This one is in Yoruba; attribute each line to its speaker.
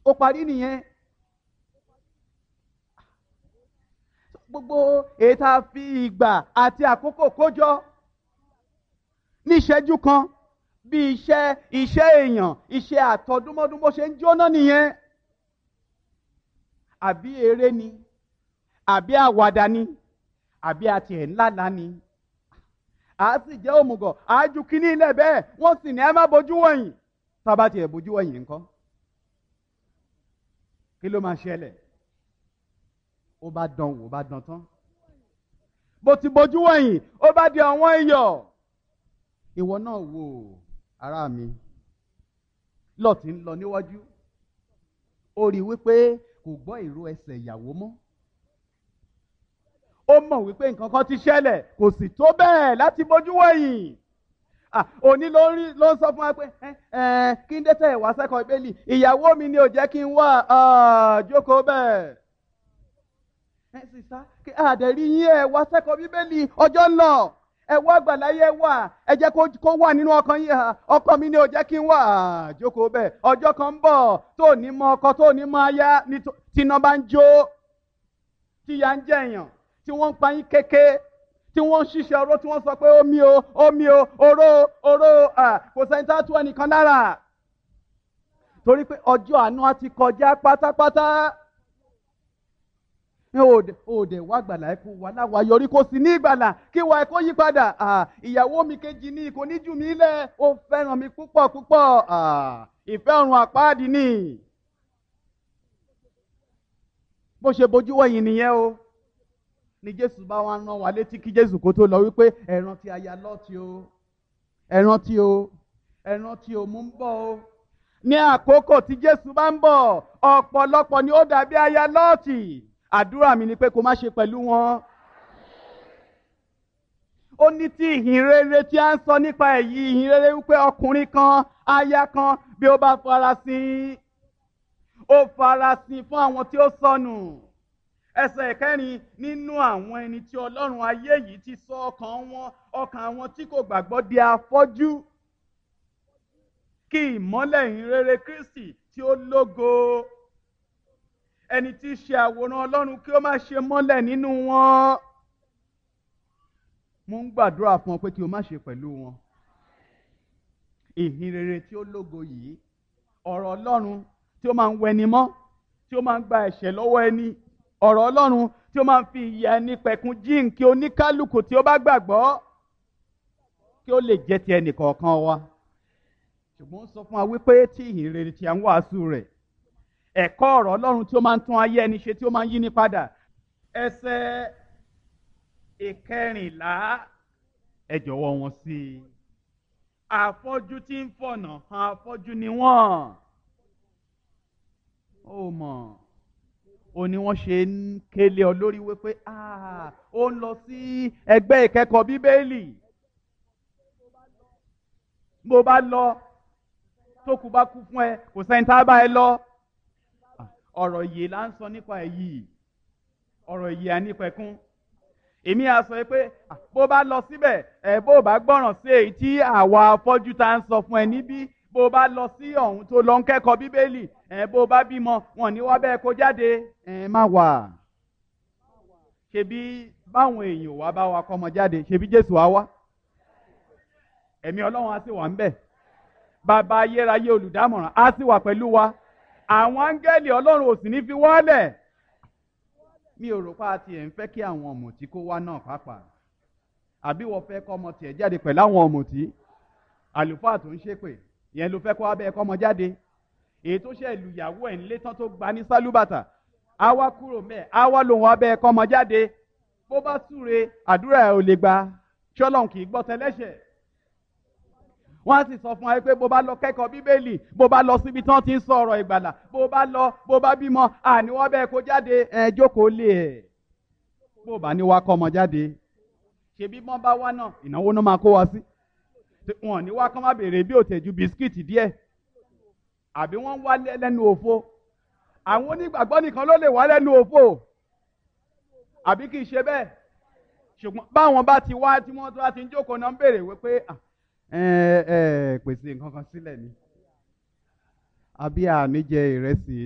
Speaker 1: ó parí nìyẹn. gbogbo èyí tá a fi ìgbà àti àkókò kójọ ní ìṣẹ́jú kan bí iṣẹ́ iṣẹ́ èèyàn iṣẹ́ àtọdúnmọ́dún bó ṣe ń jóná nìyẹn àbí eré ni àbí àwàdà ni àbí àti ẹ̀ ńláńlá ni a sì jẹ́ òmùgọ̀ àájú kínní ilẹ̀ bẹ́ẹ̀ wọ́n sì ní ẹ má bójú wọ̀nyí tá a bá tiẹ̀ bójú wọ̀nyí ńkọ́ kí ló máa ṣẹlẹ̀ ó bá dán wò ó bá dán tán bó ti bójú wọ̀nyí ó bá di ọ̀wọ́n iyọ̀ ìwọ náà wò ará mi lọ́ọ̀tì ń lọ níwájú ó rí i wípé kò gbọ́ ìró ẹsẹ̀ ìyàwó mọ́ ó mọ̀ wípé nǹkan kan ti ṣẹlẹ̀ kò sì tó bẹ́ẹ̀ láti bójú wẹ̀yìn òní ló ń ló ń sọ fún wa pé kí n dé tẹ̀ wá sẹ́kọ̀ọ́ ìbéèlì ìyàwó mi ni ò jẹ́ kí n wá jókòó bẹ́ẹ̀ ẹ sì sá kí àdẹ̀rí yín ẹ wá sẹ́kọ̀ọ́ bíbélì ọjọ́ ń lọ ẹ wá àgbàláyé wà ẹ jẹ́ kó wà nínú ọkàn yín ọkọ mi ni ò jẹ́ kí n wà jókòó bẹ́ẹ̀ ọjọ́ kan ń bọ̀ tó ní mọ ọkọ tó ní mọ aya tíná bá ń jó tíya ń jẹ̀yàn tí wọ́n ń pa yín kéke tí wọ́n ń ṣiṣẹ́ oró tí wọ́n sọ pé omi o omi o oró oró kò sẹ́ni tá a tú ẹnìkan lára torí pé ọjọ́ àánú á ti kọjá pátápátá òde wá gbàlà ẹ kó wà láwa yọrí kó sì ní ìgbàlà kí wà ẹ kó yí padà ìyàwó mi kejì ní kò ní jù mí lẹ̀ ó fẹ́ràn mi púpọ̀ púpọ̀ ìfẹ́ ọ̀run àpáàdì ni bó ṣe bójú wẹ̀yìn nìyẹn o ni jésù bá wá rán wa létí kí jésù kó tó lọ wípé ẹ rántí aya lọ́ọ̀tì o ẹ rántí o ẹ rántí o mú ń bọ̀ o ní àkókò tí jésù bá ń bọ̀ ọ̀pọ̀lọpọ̀ ni ó dàbí aya lọ́ọ̀tì àdúrà mi ni pé kó má ṣe pẹ̀lú wọn. ó ní tí ìhìn rere tí a ń sọ nípa èyí ìhìn rere wípé ọkùnrin kan aya kan bí ó bá farasin ó farasin fún àwọn tí ó sọnù ẹsẹ̀ ìkẹrin nínú àwọn ẹni tí ọlọ́run ayé yìí ti sọ ọkàn wọn ọkàn àwọn tí kò gbàgbọ́ di afọ́jú kí ìmọ́lẹ̀ ìhìnrere Kristi tí ó lógo ẹni tí í ṣe àwòrán ọlọ́run kí ó má ṣe mọ́lẹ̀ nínú wọn mo ń gbàdúrà fún ọ pé kí o má ṣe pẹ̀lú wọn ìhìnrere tí ó lógo yìí ọ̀rọ̀ ọlọ́run tí ó máa ń wẹni mọ́ tí ó máa ń gba ẹ̀ṣẹ̀ lọ́wọ́ ẹni ọ̀rọ̀ ọlọ́run tí ó máa ń fi ìyà ẹni pẹ̀kun jíǹkí oníkálukú tí ó bá gbàgbọ́ kí ó lè jẹ́ ti ẹnì kọ̀ọ̀kan wa ṣùgbọ́n ó sọ fún wa wípé tí ìhìnrere tí a ń wàásù rẹ̀ ẹ̀kọ́ ọ̀rọ̀ ọlọ́run tí ó máa ń tún ayé ẹni ṣe tí ó máa ń yí ni padà ẹsẹ̀ ìkẹrìnlá ẹ jọ̀wọ́ wọn sí i àfọ́jú tí ń fọ̀nà hàn àfọ́jú ni wọ́n ó mọ̀ ó ní wọ́n ṣe ń kélé ọ lórí wípé ó ń lọ sí ẹgbẹ́ ìkẹ́kọ̀ọ́ bíbélì bó bá lọ tó kú bá kú fún ẹ kò sẹ́ni tá a bá ẹ lọ ọ̀rọ̀ ìyè là ń sọ nípa èyí ọ̀rọ̀ ìyè ànípẹ̀kún èmi á sọ pé bó bá lọ síbẹ̀ ẹ bó bá gbọ́ràn sí èyí tí àwa afọ́jú tá ń sọ fún ẹ níbí bó bá lọ sí ọ̀hún tó lọ ń kẹ́kọ̀ọ́ bíbélì ẹ bó bá bímọ wọn ní wá bẹ́ẹ̀ kó jáde ẹ má wà ṣebí báwọn èèyàn wá bá wa kọ́mọ jáde ṣebí Jésù á wá ẹ̀mí Ọlọ́run á sì wà ń bẹ̀ bàbá ayérayé olùdámọ̀ràn á sì wà pẹ̀lú wa àwọn áńgẹ́lì ọlọ́run ò sì ní fi wọ́lẹ̀ mi ò rò pa àti ẹ̀ ń fẹ́ kí àwọn ọ̀mùtí kó wá náà pàápàá àbí wọ́n fẹ́ kọ́ ọmọ tiẹ̀ jáde pẹ̀lú àwọn ọ̀mùtí àlùfáà tó ń ṣépè ìyẹn ló fẹ́ kọ́ abẹ́ ẹ̀kọ́ ọmọ jáde èyí tó ṣe ìlúyàwó ẹ̀ ńlé tán tó gba ní sálúbàtà á wá kúrò mẹ́ẹ̀ á wá lòun abẹ́ ẹ̀kọ́ ọmọ jáde bó bá súre àdúrà ẹ̀ ò lè gba ṣọ́lọ́n kì í gbọ́ tẹ́lẹ́ṣẹ̀ wọ́n á sì sọ fún wa pé bó bá lọ kẹ́kọ̀ọ́ bíbélì bó bá lọ síbi tí wọ́n ti ń sọ ọ̀rọ̀ ìgbàlà bó bá lọ bó bá bímọ àní wọ́n bẹ́ẹ̀ kó jáde ẹ jókòó lé ẹ̀ bó bá ní wá kọ́ ọmọ jáde ṣebí wọ́n bá wá náà ìnáwó náà máa kó wa sí wọn ní wá kán má béèrè bí òtẹ̀jú bisikíìtì díẹ̀ àbí wọ́n wá lẹ́nu òfo àwọn onígbàgbọ́ nìkan ló lè wá lẹ́nu òfo àbí kì í ṣe bẹ́ẹ̀ ṣùgbọ́n báwọn bá ti wá tí wọ́n bá ti ń jókòó náà ń béèrè wípé ẹ ẹ pèsè nǹkan kan sílẹ̀ ni àbí àní jẹ ìrẹsì